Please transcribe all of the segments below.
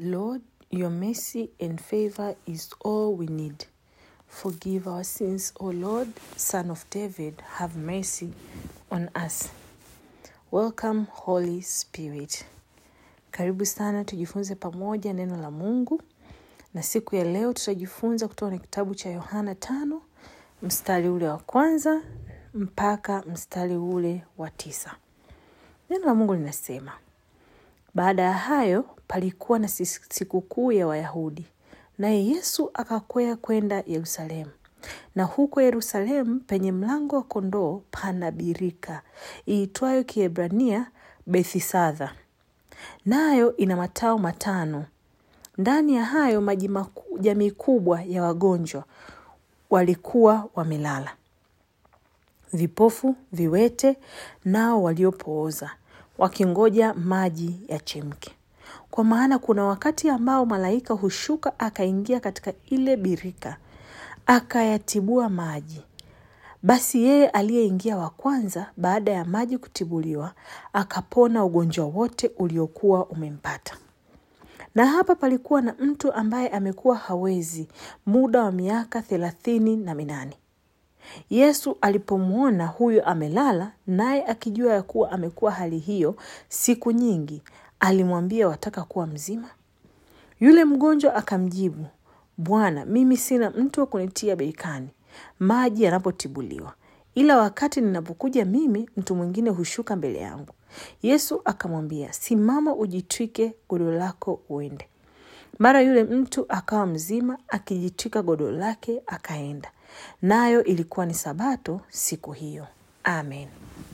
Lord, your mercy and favor is all we need. Forgive our sins, O Lord, Son of David, have mercy on us. Welcome, Holy Spirit. Karibu sana tujifunze pamoja neno la Mungu, na siku ya leo tutajifunza kutoka kwenye kitabu cha Yohana tano mstari ule wa kwanza mpaka mstari ule wa tisa. Neno la Mungu linasema, baada ya hayo palikuwa na sikukuu ya Wayahudi, naye Yesu akakwea kwenda Yerusalemu. Na huko Yerusalemu penye mlango wa kondoo pana birika iitwayo Kiebrania Bethisadha, nayo ina matao matano. Ndani ya hayo maji maku- jamii kubwa ya wagonjwa walikuwa wamelala, vipofu, viwete, nao waliopooza, wakingoja maji yachemke. Kwa maana kuna wakati ambao malaika hushuka akaingia katika ile birika akayatibua maji. Basi yeye aliyeingia wa kwanza baada ya maji kutibuliwa akapona ugonjwa wote uliokuwa umempata. Na hapa palikuwa na mtu ambaye amekuwa hawezi muda wa miaka thelathini na minane. Yesu alipomwona huyo amelala, naye akijua ya kuwa amekuwa hali hiyo siku nyingi, alimwambia, wataka kuwa mzima? Yule mgonjwa akamjibu, Bwana, mimi sina mtu wa kunitia birikani maji yanapotibuliwa, ila wakati ninapokuja mimi, mtu mwingine hushuka mbele yangu. Yesu akamwambia, simama, ujitwike godoro lako uende. Mara yule mtu akawa mzima, akijitwika godoro lake akaenda. Nayo ilikuwa ni Sabato siku hiyo. Amen.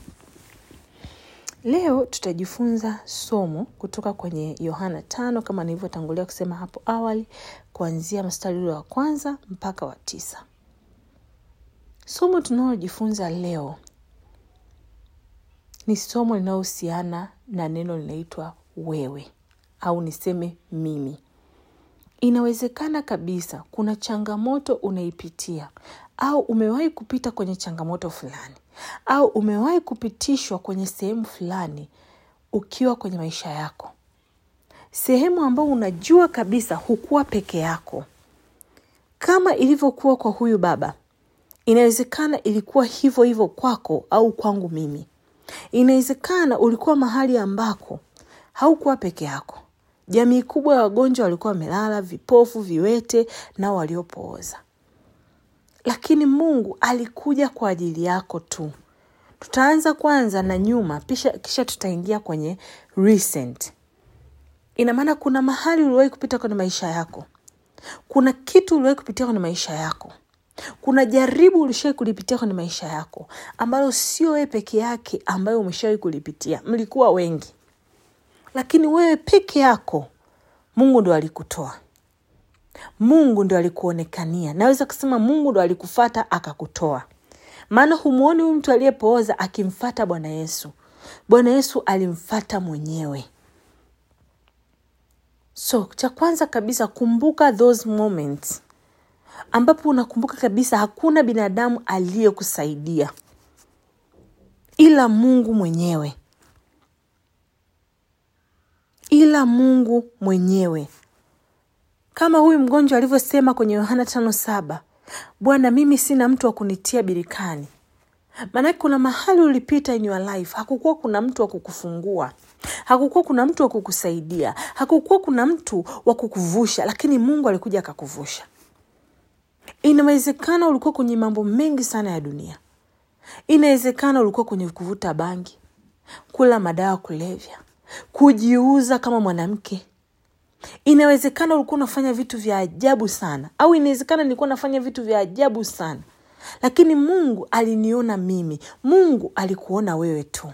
Leo tutajifunza somo kutoka kwenye Yohana tano kama nilivyotangulia kusema hapo awali, kuanzia mstari ule wa kwanza mpaka wa tisa. Somo tunalojifunza leo ni somo linalohusiana na neno linaitwa wewe, au niseme mimi. Inawezekana kabisa kuna changamoto unaipitia au umewahi kupita kwenye changamoto fulani au umewahi kupitishwa kwenye sehemu fulani ukiwa kwenye maisha yako, sehemu ambayo unajua kabisa hukuwa peke yako, kama ilivyokuwa kwa huyu baba. Inawezekana ilikuwa hivyo hivyo kwako au kwangu mimi. Inawezekana ulikuwa mahali ambako haukuwa peke yako. Jamii kubwa ya wagonjwa walikuwa wamelala, vipofu, viwete nao waliopooza, lakini Mungu alikuja kwa ajili yako tu. Tutaanza kwanza na nyuma, kisha, kisha tutaingia kwenye recent. Ina maana kuna mahali uliwahi kupita kwenye maisha yako, kuna kitu uliwahi kupitia kwenye maisha yako, kuna jaribu ulishawai kulipitia kwenye maisha yako ambalo sio wewe peke yake ambayo umeshawahi kulipitia, mlikuwa wengi lakini wewe peke yako Mungu ndo alikutoa, Mungu ndo alikuonekania. Naweza kusema Mungu ndo alikufata akakutoa, maana humwoni huyu mtu aliyepooza akimfata Bwana Yesu. Bwana Yesu alimfata mwenyewe. So cha kwanza kabisa, kumbuka those moments ambapo unakumbuka kabisa hakuna binadamu aliyekusaidia ila Mungu mwenyewe ila Mungu mwenyewe, kama huyu mgonjwa alivyosema kwenye Yohana tano saba Bwana, mimi sina mtu wa kunitia birikani. Maanake kuna mahali ulipita in your life, hakukuwa kuna mtu wa kukufungua, hakukuwa kuna mtu wa kukusaidia, hakukuwa kuna mtu wa kukuvusha, lakini Mungu alikuja akakuvusha. Inawezekana ulikuwa kwenye mambo mengi sana ya dunia. Inawezekana ulikuwa kwenye kuvuta bangi, kula madawa ya kulevya, kujiuza kama mwanamke. Inawezekana ulikuwa unafanya vitu vya ajabu sana, au inawezekana nilikuwa nafanya vitu vya ajabu sana, lakini Mungu aliniona mimi. Mungu alikuona wewe tu.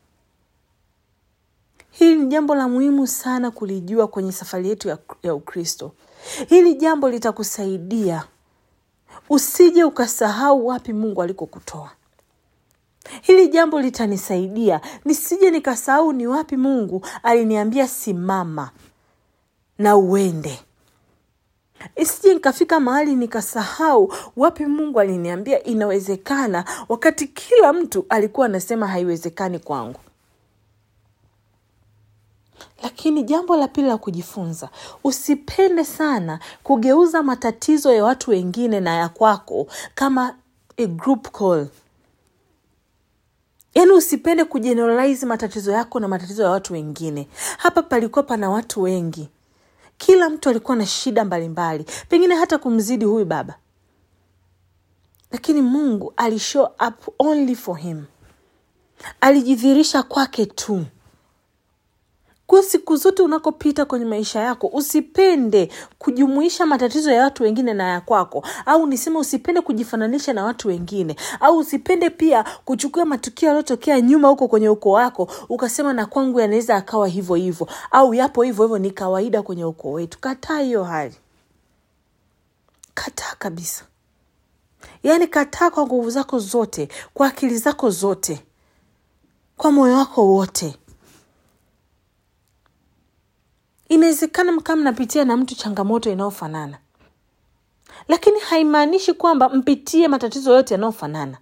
Hili ni jambo la muhimu sana kulijua kwenye safari yetu ya, ya Ukristo. Hili jambo litakusaidia usije ukasahau wapi Mungu alikokutoa. Hili jambo litanisaidia nisije nikasahau ni wapi Mungu aliniambia simama na uende. Isije nikafika mahali nikasahau wapi Mungu aliniambia inawezekana, wakati kila mtu alikuwa anasema haiwezekani kwangu. lakini jambo la pili la kujifunza usipende sana kugeuza matatizo ya watu wengine na ya kwako kama a group call yaani usipende kujeneralize matatizo yako na matatizo ya watu wengine hapa palikuwa pana watu wengi kila mtu alikuwa na shida mbalimbali pengine hata kumzidi huyu baba lakini mungu alishow up only for him alijidhirisha kwake tu kwa siku zote unakopita kwenye maisha yako usipende kujumuisha matatizo ya watu wengine na ya kwako au niseme usipende kujifananisha na watu wengine au usipende pia kuchukua matukio yaliyotokea nyuma huko kwenye ukoo wako ukasema na kwangu yanaweza akawa hivyo hivyo au yapo hivyo hivyo ni kawaida kwenye ukoo wetu kataa hiyo hali kataa kabisa yaani kataa kwa nguvu zako zote kwa akili zako zote kwa moyo wako wote inawezekana kama mnapitia na mtu changamoto inayofanana lakini haimaanishi kwamba mpitie matatizo yote yanayofanana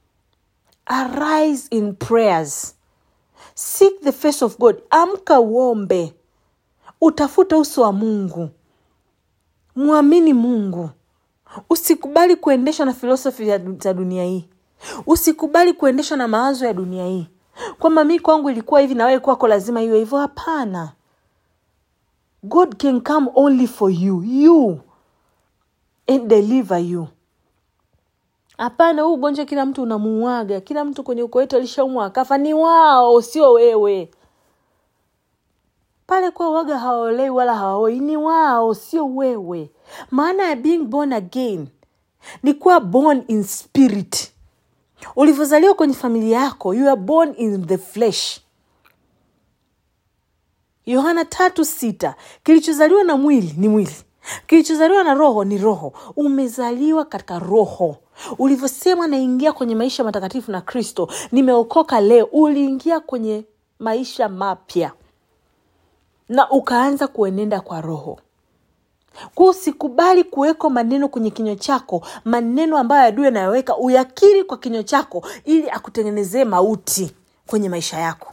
arise in prayers seek the face of god amka uombe utafute uso wa mungu mwamini mungu usikubali kuendeshwa na filosofi za dunia hii usikubali kuendeshwa na mawazo ya dunia hii kwamba mi kwangu ilikuwa hivi na wewe kwako lazima iwe hivyo hapana god can come only for you you and deliver you hapana huu ugonjwa kila mtu unamuaga kila mtu kwenye uko wetu alishaumwa akafa ni wao sio wewe pale kwa waga hawaolei wala hawaoi ni wao sio wewe maana ya being born again ni kuwa born in spirit ulivyozaliwa kwenye familia yako you are born in the flesh yohana tatu sita kilichozaliwa na mwili ni mwili kilichozaliwa na roho ni roho umezaliwa katika roho ulivyosema naingia kwenye maisha matakatifu na kristo nimeokoka leo uliingia kwenye maisha mapya na ukaanza kuenenda kwa roho kwa usikubali kuwekwa maneno kwenye kinywa chako maneno ambayo adui anayoweka uyakiri kwa kinywa chako ili akutengenezee mauti kwenye maisha yako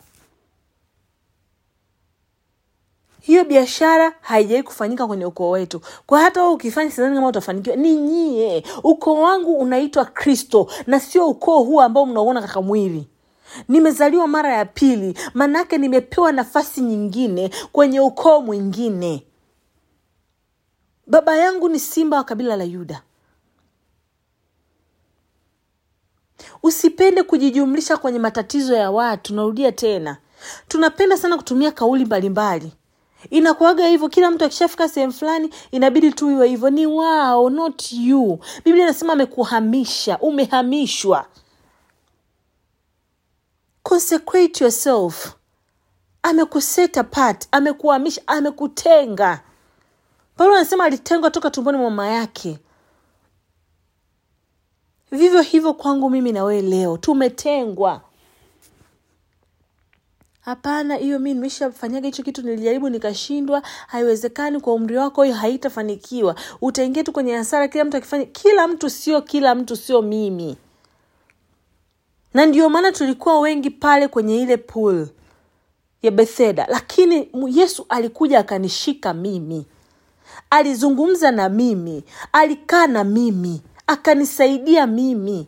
hiyo biashara haijawai kufanyika kwenye ukoo wetu kwa hata wewe ukifanya sidhani kama utafanikiwa ni nyie ukoo wangu unaitwa kristo na sio ukoo huu ambao mnauona katika mwili nimezaliwa mara ya pili manake nimepewa nafasi nyingine kwenye ukoo mwingine baba yangu ni simba wa kabila la yuda usipende kujijumlisha kwenye matatizo ya watu narudia tena tunapenda sana kutumia kauli mbalimbali inakuaga hivyo kila mtu akishafika sehemu fulani inabidi tu iwe hivyo ni wao not you biblia inasema amekuhamisha umehamishwa consecrate yourself amekuset apart amekuhamisha amekutenga paulo anasema alitengwa toka tumboni mwa mama yake vivyo hivyo kwangu mimi na wewe leo tumetengwa hapana hiyo mi nimeshafanyaga hicho kitu nilijaribu nikashindwa haiwezekani kwa umri wako hiyo haitafanikiwa utaingia tu kwenye hasara kila mtu akifanya kila mtu sio kila mtu sio mimi na ndio maana tulikuwa wengi pale kwenye ile pool ya betheda lakini yesu alikuja akanishika mimi alizungumza na mimi alikaa na mimi akanisaidia mimi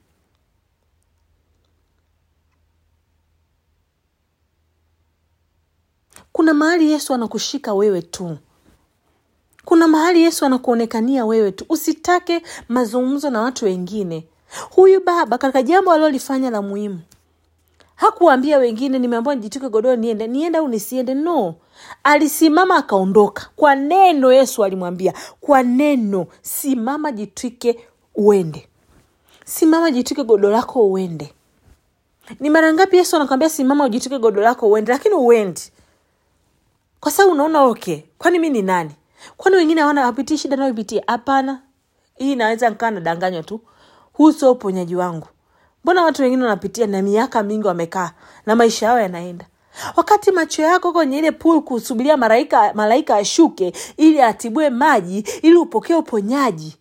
kuna mahali yesu anakushika wewe tu kuna mahali yesu anakuonekania wewe tu usitake mazungumzo na watu wengine huyu baba katika jambo alilolifanya la muhimu hakuwaambia wengine nimeambiwa nijituke godoro niende niende au nisiende no alisimama akaondoka kwa neno yesu alimwambia kwa neno simama jitwike uende simama jitwike godoro lako uende ni mara ngapi yesu anakwambia simama ujitwike godoro lako uende lakini uendi kwa sababu unaona okay kwani mi ni nani kwani wengine hawana wapitii shida nayopitia hapana hii naweza nkaa nadanganywa tu huu sio uponyaji wangu mbona watu wengine wanapitia na miaka mingi wamekaa na maisha yao yanaenda wakati macho yako kwenye ile pool kusubiria malaika malaika ashuke ili atibue maji ili upokee uponyaji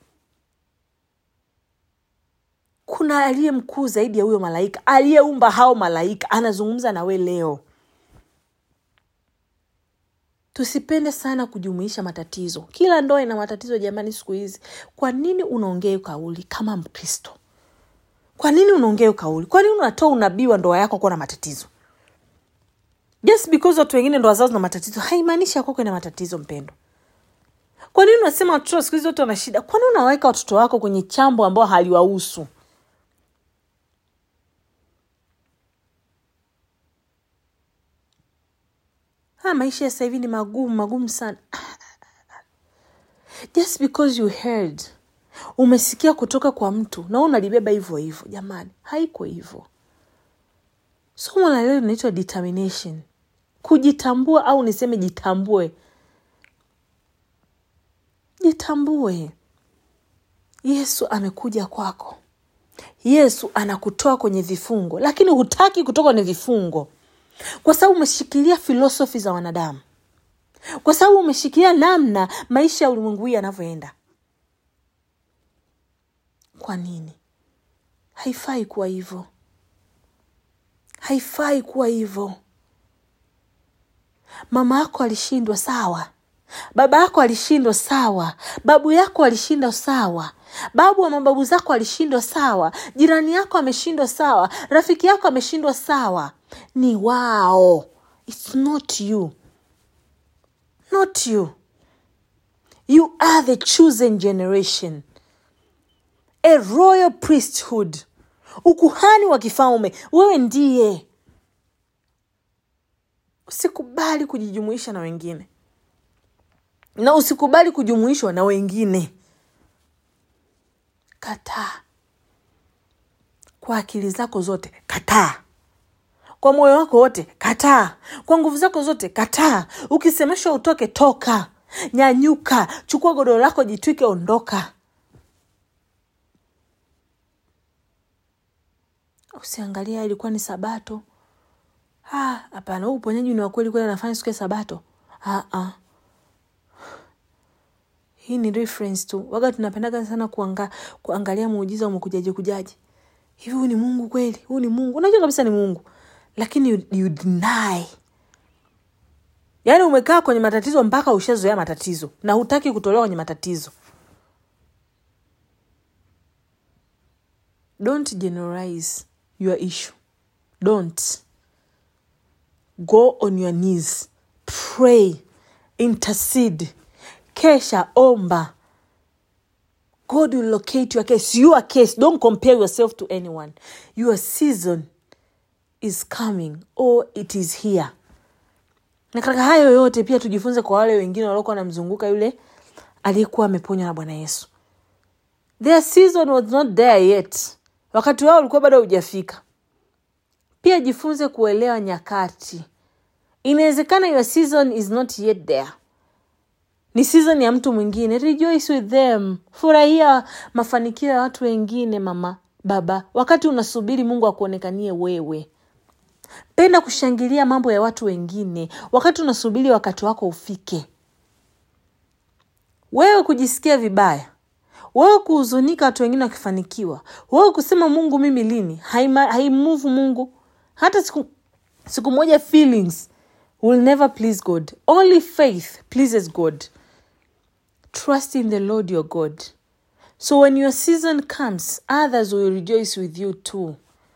kuna aliye mkuu zaidi ya huyo malaika aliyeumba hao malaika anazungumza na we leo tusipende sana kujumuisha matatizo kila ndoa ina matatizo jamani siku hizi kwa nini unaongea hiyo kauli kama mkristo kwa nini unaongea hiyo kauli kwa nini unatoa unabii wa ndoa yako kuwa na matatizo just because watu wengine ndoa zao zina matatizo haimaanishi yako ina matatizo mpendo kwa nini unasema watoto wa siku hizi wote wana shida kwa nini unaweka watoto wako kwenye chambo ambao haliwahusu ha, maisha ya sasa hivi ni magumu magumu sana just because you heard umesikia kutoka kwa mtu na wewe unalibeba hivyo hivyo jamani haiko hivyo somo la leo linaitwa determination kujitambua au niseme jitambue jitambue yesu amekuja kwako yesu anakutoa kwenye vifungo lakini hutaki kutoka kwenye vifungo kwa sababu umeshikilia filosofi za wanadamu kwa sababu umeshikilia namna maisha ya ulimwengu hii yanavyoenda kwa nini haifai kuwa hivyo haifai kuwa hivyo mama yako alishindwa sawa baba yako alishindwa sawa babu yako alishindwa sawa babu wa mababu zako alishindwa sawa jirani yako ameshindwa sawa rafiki yako ameshindwa sawa ni wao its not you not you you are the chosen generation a royal priesthood ukuhani wa kifalme wewe ndiye usikubali kujijumuisha na wengine na usikubali kujumuishwa na wengine kataa kwa akili zako zote kataa kwa moyo wako wote kataa kwa nguvu zako zote kataa ukisemeshwa utoke toka nyanyuka chukua godoro lako jitwike ondoka usiangalia ilikuwa ni sabato Ah, hapana huu uponyaji ni wa kweli kweli anafanya siku ya sabato ah, ah. hii ni reference tu waga tunapendaga sana kuanga, kuangalia muujiza umekujaje kujaje hivi huu ni mungu kweli huu ni mungu unajua kabisa ni mungu lakini you, you deny yaani umekaa kwenye matatizo mpaka ushazoea matatizo na hutaki kutolewa kwenye matatizo don't generalize your issue don't go on your knees pray intercede kesha omba god will locate your case your case don't compare yourself to anyone your season is coming or it is here na katika hayo yote pia tujifunze kwa wale wengine waliokuwa wanamzunguka yule aliyekuwa ameponywa na bwana yesu their season was not there yet wakati wao ulikuwa bado haujafika pia jifunze kuelewa nyakati inawezekana your season is not yet there ni season ya mtu mwingine rejoice with them furahia mafanikio ya watu wengine mama baba wakati unasubiri mungu akuonekanie wewe penda kushangilia mambo ya watu wengine wakati unasubiri wakati wako ufike wewe kujisikia vibaya wewe kuhuzunika watu wengine wakifanikiwa wewe kusema mungu mimi lini haimuvu mungu hata siku, siku moja feelings will never please god only faith pleases god trust in the lord your god so when your season comes others will rejoice with you too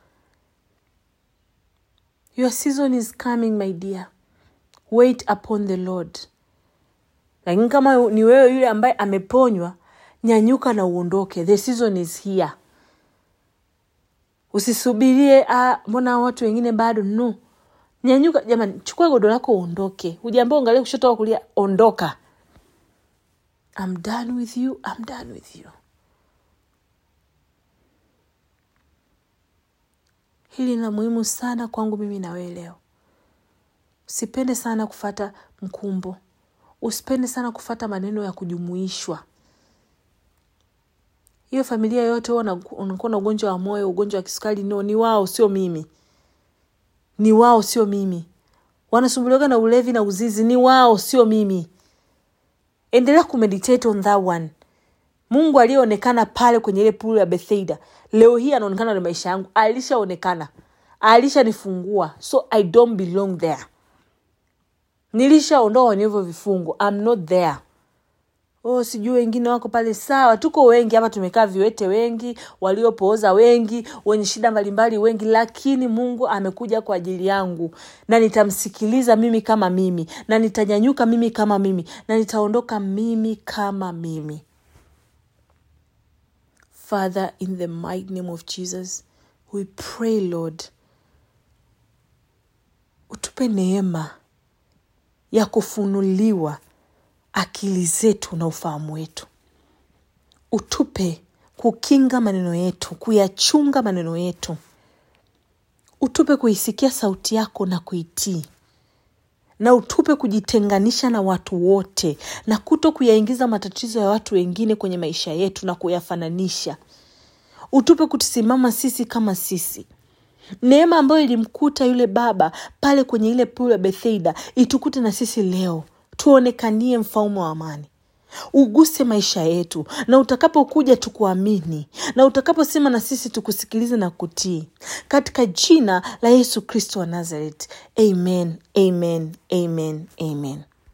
your season is coming my dear wait upon the lord lakini kama ni wewe yule ambaye ameponywa nyanyuka na uondoke the season is here usisubirie mbona watu wengine bado no nyanyuka jamani chukua godo lako uondoke ujaambia ungalia kushoto au kulia ondoka I'm done with you I'm done with you hili la muhimu sana kwangu mimi na wewe leo usipende sana kufata mkumbo usipende sana kufata maneno ya kujumuishwa hiyo familia yote unakuwa na ugonjwa wa moyo ugonjwa wa kisukari no ni wao sio mimi ni wao sio mimi wanasumbuliwaga na ulevi na uzizi ni wao sio mimi endelea kumeditate on that one mungu aliyeonekana pale kwenye ile pulu ya bethsaida leo hii anaonekana na maisha yangu alishaonekana alishanifungua so i don't belong there nilishaondoa kwenye hivyo vifungu I'm not there oh sijui wengine wako pale sawa tuko wengi hapa tumekaa viwete wengi waliopooza wengi wenye shida mbalimbali wengi lakini mungu amekuja kwa ajili yangu na nitamsikiliza mimi kama mimi na nitanyanyuka mimi kama mimi na nitaondoka mimi kama mimi father in the mighty name of jesus we pray lord utupe neema ya kufunuliwa akili zetu na ufahamu wetu utupe kukinga maneno yetu kuyachunga maneno yetu utupe kuisikia sauti yako na kuitii na utupe kujitenganisha na watu wote na kuto kuyaingiza matatizo ya watu wengine kwenye maisha yetu na kuyafananisha utupe kutusimama sisi kama sisi neema ambayo ilimkuta yule baba pale kwenye ile pulu ya bethsaida itukute na sisi leo tuonekanie mfalme wa amani uguse maisha yetu na utakapokuja tukuamini na utakaposema na sisi tukusikilize na kutii katika jina la yesu kristo wa nazareth amen amen amen amen